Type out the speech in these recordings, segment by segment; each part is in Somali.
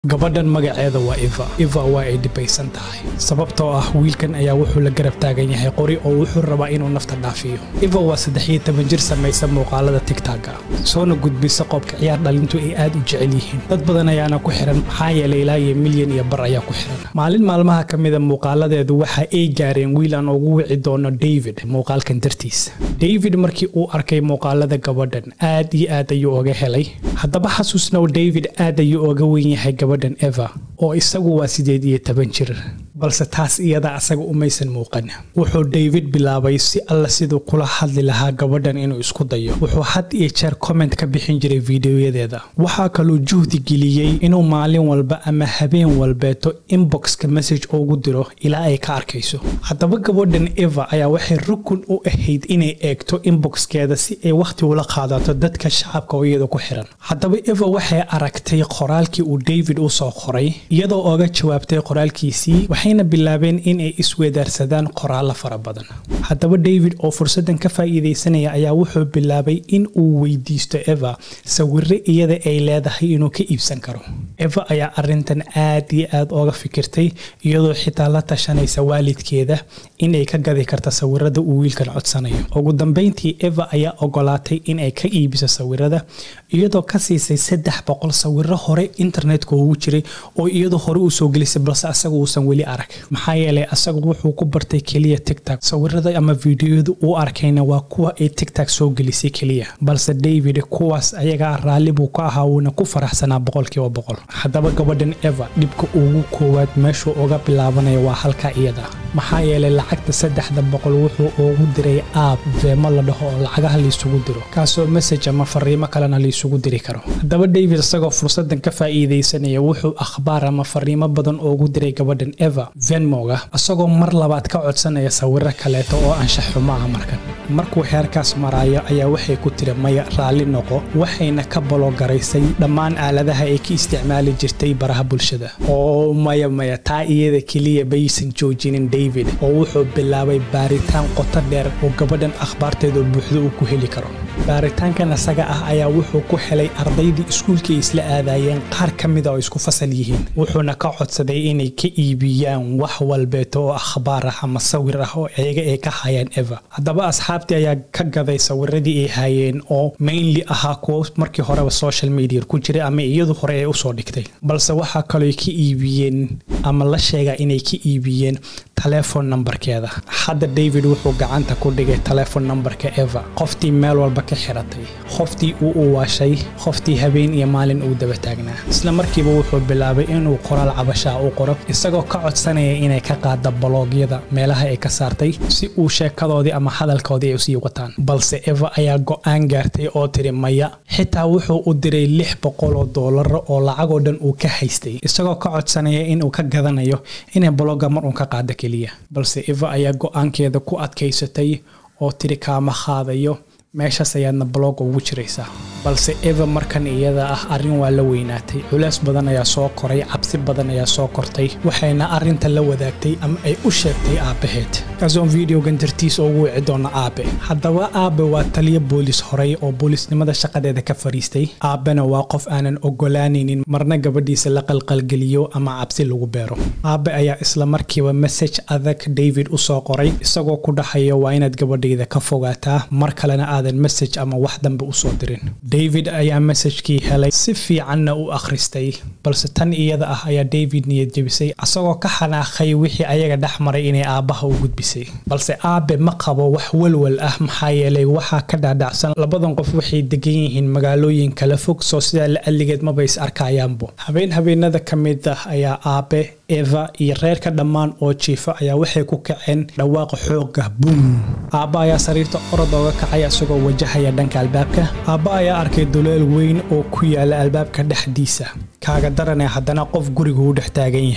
gabadhan magaceeda waa eva eva waa ay dhibaysan tahay sababtoo ah wiilkan ayaa wuxuu la garab taagan yahay qori oo wuxuu rabaa inuu nafta dhaafiyo eva waa saddex iyo toban jir samaysa muuqaalada tigtagga soona gudbisa qoobka ciyaar dhalintu ay aad u jecel yihiin dad badan ayaana ku xiran maxaa yeelay ilaa iyo milyan iyo bar ayaa ku xiran maalin maalmaha ka mida muuqaaladeedu waxa ay gaareen wiil aan ugu wici doono david muuqaalkan dartiisa david markii uu arkay muuqaalada gabadhan aad iyo aad ayuu oga helay haddaba xasuusnow david aad ayuu oga wen yahay gabadhan eva oo isagu waa sideed iyo toban jir balse taas iyada asaga umaysan muuqan wuxuu david bilaabay si alla siduu kula hadli lahaa gabadhan inuu isku dayo wuxuu had iyo jeer comment ka bixin jiray fiidiyoyadeeda waxaa kaluu juhdi geliyey inuu maalin walba ama habeen walbeeto inboxka message ugu diro ilaa ay ka arkayso haddaba gabadhan eva ayaa waxay rukun u ahayd inay eegto inboxkeeda si ay wakhti ula qaadato dadka shacabka oo iyada ku xiran haddaba eva waxay aragtay qoraalkii uu david u soo qoray iyadoo oga jawaabtay qoraalkiisii waxayna bilaabeen inay isweedaarsadaan qoraallo fara badan haddaba david oo fursaddan ka faa'iidaysanaya ayaa wuxuu bilaabay in uu weydiisto eva sawiro iyada ay leedahay inuu ka iibsan karo eva ayaa arintan aad iyo aad oga fikirtay iyadoo xitaa la tashanaysa waalidkeeda inay ka gadi karta sawirada uu wiilkan codsanayo ugu dambeyntii eva ayaa ogolaatay inay ka iibiso sawirada iyadoo ka siisay saddex boqol sawiro hore internetka ugu jiray oo iyadoo hore uu soo gelisay balse asaga uusan weli arag maxaa yeelay asagu wuxuu ku bartay keliya tigtag sawirada ama fiidiyooyada uu arkayna waa kuwa ay tigtag soo gelisay keliya balse david kuwaas ayagaa raalli buu ka ahaa wuuna ku faraxsanaa boqolkiiba boqol haddaba gabadhan eva dhibka ugu koowaad meeshuu uga bilaabanaya waa halkaa iyada maxaa yeelay lacagta saddexda boqol wuxuu ugu diray aab veemo la dhaho oo lacagaha laysugu diro kaasoo message ama fariimo kalena laysugu diri karo haddaba david isagoo fursadan ka faa'iidaysanaya wuxuu akhbaar ama fariimo badan ugu diray gabadhan eva venmoga isagoo mar labaad ka codsanaya sawiro kaleeto oo anshax xumo ah markan markuu heerkaas maraayo ayaa waxay ku tiri maya raalli noqo waxayna ka balogaraysay dhammaan aaladaha ay ka isticmaali jirtay baraha bulshada oo maya maya taa iyada keliya baysan joojinin david oo wuxuu bilaabay baaritaan qoto dheer oo gabadhan akhbaarteeda buuxdo uu ku heli karo baaritaankan isaga ah ayaa wuxuu ku helay ardaydii iskuulkii isla aadayeen qaar ka mida oo isku fasal yihiin wuxuuna ka codsaday inay ka iibiyaan wax walbeeto oo akhbaar ah ama sawir ah oo iyaga ay ka hayaan eva haddaba asxaabtii ayaa ka gaday sawiradii ay hayeen oo mainly ahaa kuwo markii horeba social media ku jiray ama iyadu hore ay usoo dhigtay balse waxaa kaloo ka iibiyeen ama la sheegaa inay ka iibiyeen telefon nambarkeeda hadda david wuxuu gacanta ku dhigay telefon nambarka eva qoftii meel walba ka xiratay qoftii uu u waashay qoftii habeen iyo maalin uu daba taagnaa isla markiiba wuxuu bilaabay inuu qoraal cabashaa u qoro isagoo ka codsanaya inay ka qaada baloogyada meelaha ay ka saartay si uu sheekadoodii ama hadalkoodii ay usii wataan balse eva ayaa go-aan gaartay oo tiri maya xitaa wuxuu u diray lix boqol oo doolaro oo lacagoo dhan uu ka haystay isagoo ka codsanaya inuu ka gadanayo inay balogga mar uun ka qaada keliya balse eva ayaa go-aankeeda ku adkaysatay oo tiri kaama qaadayo meeshaas ayaadna balooga ugu jiraysaa balse eva markan iyada ah arrin waa la weynaatay culeys badan ayaa soo koray cabsi badan ayaa soo kortay waxayna arrinta la wadaagtay ama ay u sheegtay aabbaheed kaasoon videogan dartiisa ugu wici doona aabe haddaba aabe waa taliyo boolis horey oo boolisnimada shaqadeeda ka fariistay aabbena waa qof aanan ogolaanaynin marna gabadhiisa la qalqalgeliyo ama cabsi lagu beero aabe ayaa isla markiiba message adag david u soo qoray isagoo ku dhahayo waa inaad gabadhayda ka fogaataa mar kalena aadan message ama wax dambe usoo dirin david ayaa messajkii helay si fiicanna u akhristay balse tan iyada ah ayaa david niyad jebisay asagoo ka xanaaqay wixii ayaga dhex maray inay aabbaha u gudbisay balse aabe ma qabo wax walwal ah maxaa yeelay waxaa ka dhaadhacsan labadan qof waxay degan yihiin magaalooyin kala fog soo sidaa la adligeed maba is arkayaanbo habeen habeenada ka mid ah ayaa aabe eva iyo reerka dhammaan oo jiifa ayaa waxay ku kaceen dhawaaqa xooga buum aabba ayaa sariirta orod ooga kacay isagoo wajahaya dhanka albaabka aabba ayaa arkay duleel weyn oo ku yaala albaabka dhexdiisa kaaga daranee haddana qof gurigu u dhex taagan yahay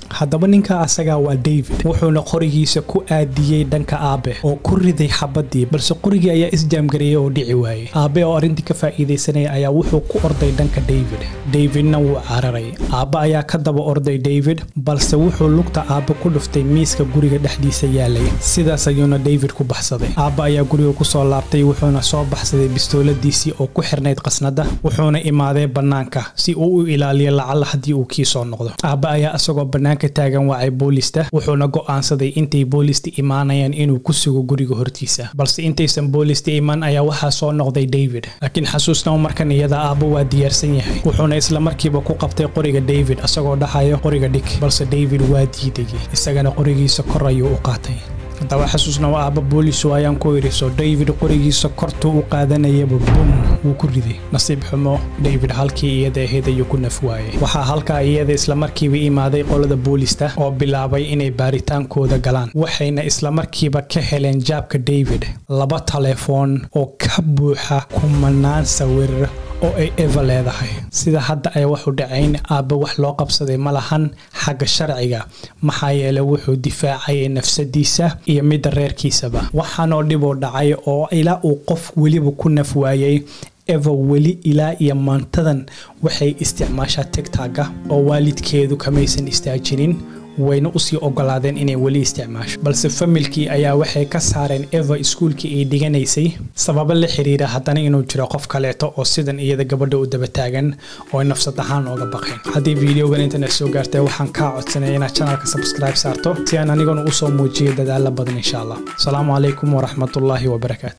haddaba ninka asagaa waa david wuxuuna qorigiisa ku aadiyey dhanka aabe oo ku riday xabadii balse qorigii ayaa isjaamgareeyey oo dhici waayey aabe oo arrintii ka faa'iidaysanaya ayaa wuxuu ku orday dhanka david davidna wuu cararay aabe ayaa ka daba orday david balse wuxuu lugta aabe ku dhuftay miiska guriga dhexdiisa yaalay sidaas ayuuna david ku baxsaday aabe ayaa guriga kusoo laabtay wuxuuna soo baxsaday bistooladiisii oo ku xirnayd qasnada wuxuuna imaaday bannaanka si uu u ilaaliyo lacala haddii uu kii soo noqdo aabe ayaa isagoo bannaanka taagan wacay boolista wuxuuna go'aansaday intay boolista imaanayaan inuu ku sugo guriga hortiisa balse intaysan boolista imaan ayaa waxaa soo noqday david laakiin xasuusnamo markan iyada aabbe waa diyaarsan yahay wuxuuna isla markiiba ku qabtay qoriga david isagoo dhahayo qoriga dhig balse david waa diiday isagana qorigiisa kor ayuu u qaatay haddaba xasuusna waa aabba boolisu ayaan ku idhi soo david qorigiisa kortuu u qaadanayaba bum wuu ku riday nasiib xumo david halkii iyada ahayd ayuu ku naf waayay waxaa halkaa iyada islamarkiiba imaaday qolada boolista oo bilaabay inay baaritaankooda galaan waxayna islamarkiiba ka heleen jaabka david laba taleefoon oo ka buuxa kumanaan sawir oo ay eva leedahay sida hadda ay waxu dhacayn aabbe wax loo qabsaday ma lahan xagga sharciga maxaa yeelay wuxuu difaacayay nafsadiisa iyo midda reerkiisaba waxaanoo dhiboo dhacay oo ilaa uu qof weliba ku naf waayay eva weli ilaa iyo maantadan waxay isticmaashaa tigtagga oo waalidkeedu kamaysan istaajinin wayna usii ogolaadeen inay weli isticmaasho balse familkii ayaa waxay ka saareen eva iskuulkii ay dhiganaysay sababo la xiriira haddana inuu jiro qof kaleeto oo sidan iyada gabadha u daba taagan oo ay nafsad ahaan ooga baqeen haddii videogan internet soo gaartay waxaan kaa codsanaya inaad channelka subscribe saarto si aan aniguna usoo muujiyo dadaalo badan insha allah asalaamu calaykum waraxmatullaahi wabarakaatu